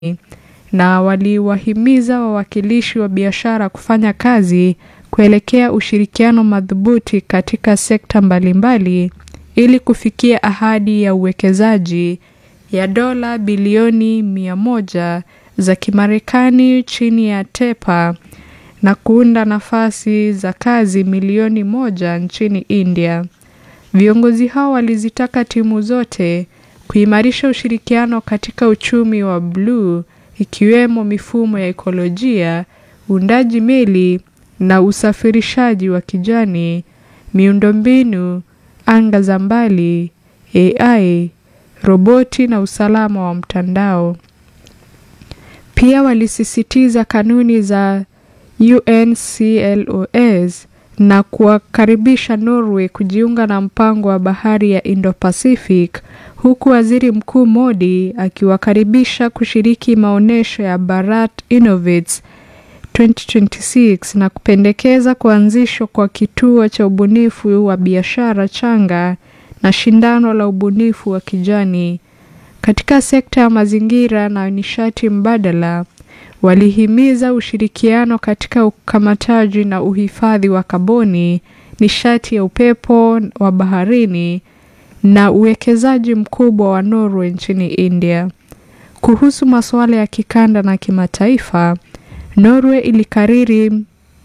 na waliwahimiza wawakilishi wa biashara kufanya kazi kuelekea ushirikiano madhubuti katika sekta mbalimbali ili kufikia ahadi ya uwekezaji ya dola bilioni mia moja za Kimarekani chini ya TEPA na kuunda nafasi za kazi milioni moja nchini India. Viongozi hao walizitaka timu zote kuimarisha ushirikiano katika uchumi wa bluu ikiwemo mifumo ya ekolojia, uundaji meli na usafirishaji wa kijani, miundombinu, anga za mbali, AI, roboti na usalama wa mtandao. Pia walisisitiza kanuni za UNCLOS na kuwakaribisha Norway kujiunga na mpango wa bahari ya Indo-Pacific huku Waziri Mkuu Modi akiwakaribisha kushiriki maonyesho ya Bharat Innovates 2026 na kupendekeza kuanzishwa kwa kituo cha ubunifu wa biashara changa na shindano la ubunifu wa kijani. Katika sekta ya mazingira na nishati mbadala, walihimiza ushirikiano katika ukamataji na uhifadhi wa kaboni, nishati ya upepo wa baharini na uwekezaji mkubwa wa Norway nchini India. Kuhusu masuala ya kikanda na kimataifa, Norway ilikariri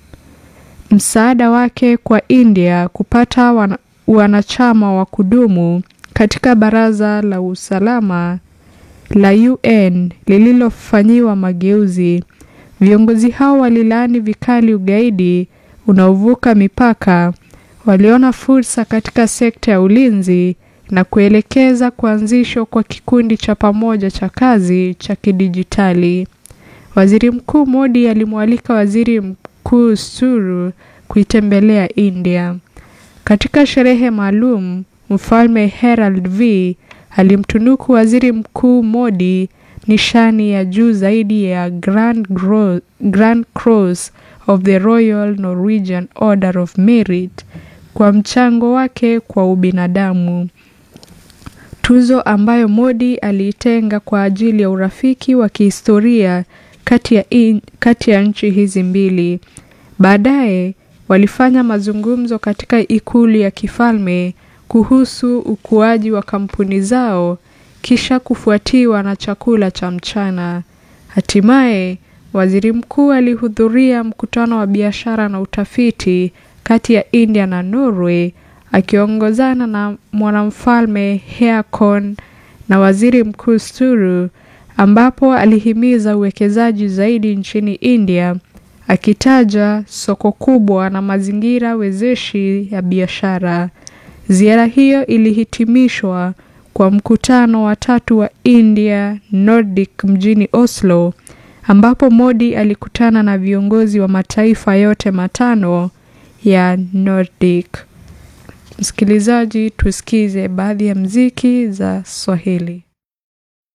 msaada wake kwa India kupata wana, wanachama wa kudumu katika Baraza la Usalama la UN lililofanyiwa mageuzi. Viongozi hao walilaani vikali ugaidi unaovuka mipaka, waliona fursa katika sekta ya ulinzi na kuelekeza kuanzishwa kwa kikundi cha pamoja cha kazi cha kidijitali. Waziri Mkuu Modi alimwalika Waziri Mkuu Suru kuitembelea India. Katika sherehe maalum, Mfalme Herald V alimtunuku Waziri Mkuu Modi nishani ya juu zaidi ya Grand, Gro Grand Cross of the Royal Norwegian Order of Merit kwa mchango wake kwa ubinadamu. Tuzo ambayo Modi aliitenga kwa ajili ya urafiki wa kihistoria kati ya, in, kati ya nchi hizi mbili. Baadaye walifanya mazungumzo katika ikulu ya kifalme kuhusu ukuaji wa kampuni zao kisha kufuatiwa na chakula cha mchana. Hatimaye waziri mkuu alihudhuria mkutano wa biashara na utafiti kati ya India na Norway akiongozana na mwanamfalme Haakon na waziri mkuu Sture ambapo alihimiza uwekezaji zaidi nchini India akitaja soko kubwa na mazingira wezeshi ya biashara. Ziara hiyo ilihitimishwa kwa mkutano wa tatu wa India Nordic mjini Oslo ambapo Modi alikutana na viongozi wa mataifa yote matano ya Nordic. Msikilizaji, tusikize baadhi ya mziki za Swahili.